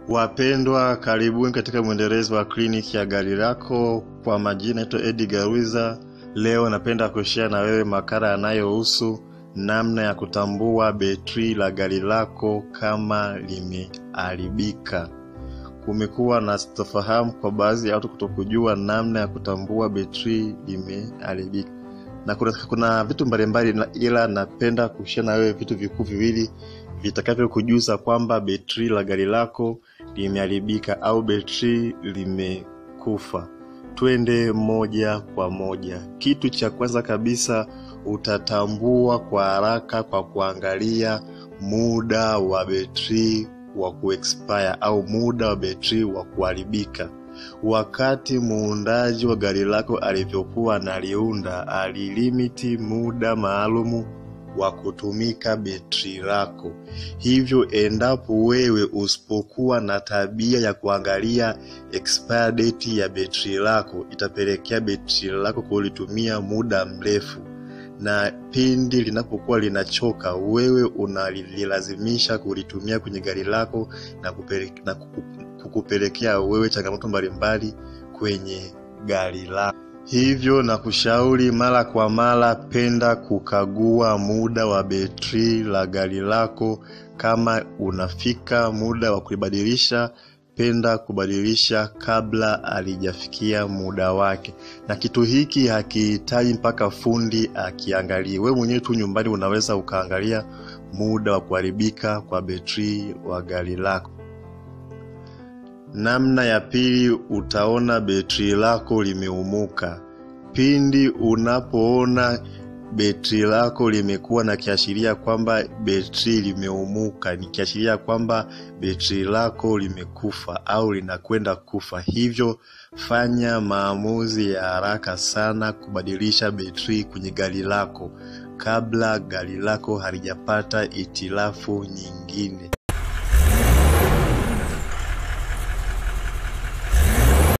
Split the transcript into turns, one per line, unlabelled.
Wapendwa, karibuni katika mwendelezo wa kliniki ya gari lako. Kwa majina naitwa Edgar Wiza. Leo napenda kushare na wewe makala yanayohusu namna ya kutambua betri la gari lako kama limeharibika. Kumekuwa na sitofahamu kwa baadhi ya watu kutokujua namna ya kutambua betri limeharibika, na kuna, kuna vitu mbalimbali, na- ila napenda kushare na wewe vitu vikuu viwili vitakavyokujuza kwamba betri la gari lako limeharibika au betri limekufa. Twende moja kwa moja. Kitu cha kwanza kabisa utatambua kwa haraka kwa kuangalia muda wa betri wa kuexpire au muda wa betri wa kuharibika. Wakati muundaji wa gari lako alivyokuwa analiunda, alilimiti muda maalumu wa kutumika betri lako. Hivyo endapo wewe usipokuwa na tabia ya kuangalia expire date ya betri lako, itapelekea betri lako kulitumia muda mrefu, na pindi linapokuwa linachoka, wewe unalilazimisha kulitumia kwenye gari lako na, kupele, na kuku- kukupelekea wewe changamoto mbalimbali kwenye gari lako. Hivyo na kushauri mara kwa mara, penda kukagua muda wa betri la gari lako. Kama unafika muda wa kulibadilisha, penda kubadilisha kabla alijafikia muda wake. Na kitu hiki hakihitaji mpaka fundi akiangalie, wewe mwenyewe tu nyumbani unaweza ukaangalia muda wa kuharibika kwa betri wa gari lako. Namna ya pili, utaona betri lako limeumuka. Pindi unapoona betri lako limekuwa na kiashiria kwamba betri limeumuka, ni kiashiria kwamba betri lako limekufa au linakwenda kufa. Hivyo fanya maamuzi ya haraka sana kubadilisha betri kwenye gari lako kabla gari lako halijapata itilafu nyingine.